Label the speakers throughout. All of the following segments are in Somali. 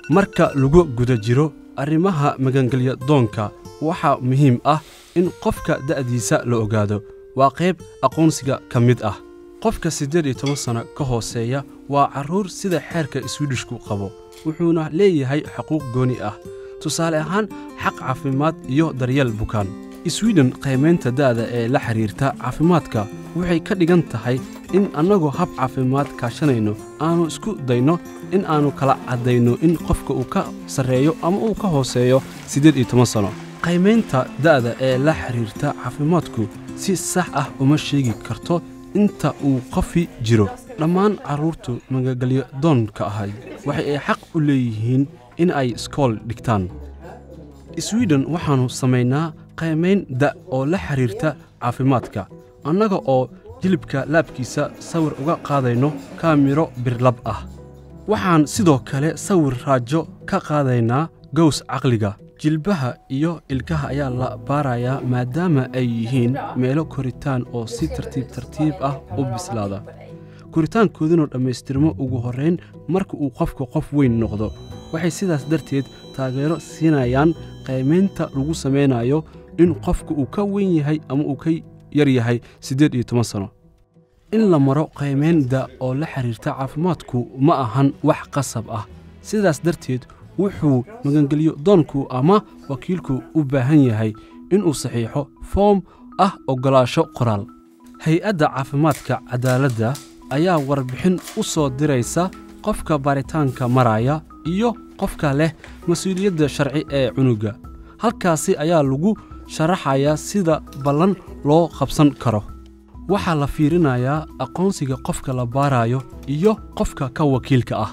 Speaker 1: marka lagu guda jiro arrimaha magangelya doonka waxaa muhiim ah in qofka da'diisa la ogaado waa qayb aqoonsiga ka mid ah qofka siddeed iyo toban sanno ka hooseeya waa carruur sida xeerka swidhishku qabo wuxuuna leeyahay xuquuq gooni ah tusaale ahaan xaq caafimaad iyo daryeel bukaan swiden qiimaynta da'da ee la xidhiirta caafimaadka waxay ka dhigan tahay in annagoo hab caafimaad kaashanayno aannu isku dayno in aannu kala caddayno in qofka uu ka sarreeyo ama uu ka hooseeyo siddeed iyo toban sanno qiimaynta da'da ee la xidhiirta caafimaadku si sax ah uma sheegi karto inta uu qofi jiro dhammaan carruurtu magagelyo doonka ahay waxa ay xaq u leeyihiin in ay iskool dhigtaan swiden waxaannu samaynaa qiimayn da' oo la xidhiirta caafimaadka annaga oo jilibka laabkiisa sawir uga qaadayno kaamiro birlab ah waxaan sidoo kale sawir raajo ka qaadaynaa gows caqliga jilbaha iyo ilkaha ayaa la baarayaa maadaama ay yihiin meelo koritaan oo si tartiib tartiib ah u bislaada koritaankooduna dhammaystirmo ugu horrayn marka uu qofku qof weyn noqdo waxay sidaas darteed taageero siinayaan qiimaynta lagu samaynayo in qofku uu ka weyn yahay ama uu ka yar yahay siddeed iyo toban sanno in la maro qiimaynda oo la xidhiirta caafimaadku ma ahan wax qasab ah sidaas darteed wuxuu magangelyo doonku ama wakiilku u baahan yahay inuu saxiixo foom ah oggolaasho qoraal hay-adda caafimaadka cadaaladda ayaa warbixin u soo diraysa qofka baaritaanka maraya iyo qofka leh mas-uuliyadda sharci ee cunuga halkaasi ayaa lagu sharaxayaa sida ballan loo qabsan karo waxaa la fiirinayaa aqoonsiga qofka la baarayo iyo qofka ka wakiilka ah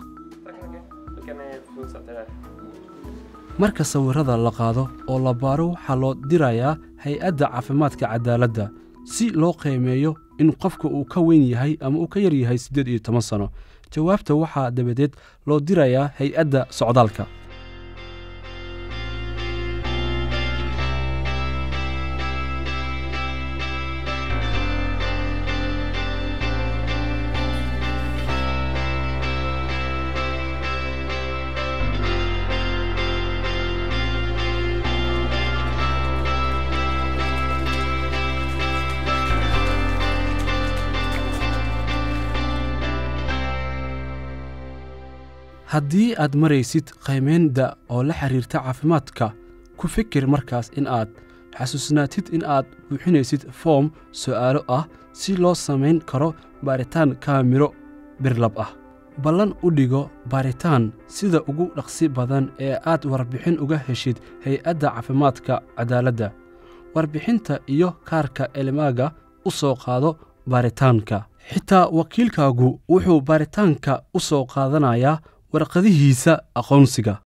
Speaker 1: marka sawirrada la qaado oo la baaro waxaa loo dirayaa hay-adda caafimaadka cadaaladda si loo qiimeeyo in qofka uu ka weyn yahay ama uu ka yar yahay siddeed iyo toban sanno jawaabta waxaa dabadeed loo dirayaa hay-adda socdaalka haddii aad maraysid qiimaynda oo la xidhiirta caafimaadka ku fikir markaas in aad xasuusnaatid in aad buuxinaysid foom su'aalo ah si loo samayn karo baaritaan kaamiro birlab ah ballan u dhigo baaritaan sida ugu dhaqsi badan ee aad warbixin uga heshid hay-adda caafimaadka cadaaladda warbixinta iyo kaarka elmaaga u soo qaado baaritaanka xitaa wakiilkaagu wuxuu baaritaanka u soo qaadanayaa warqadihiisa aqoonsiga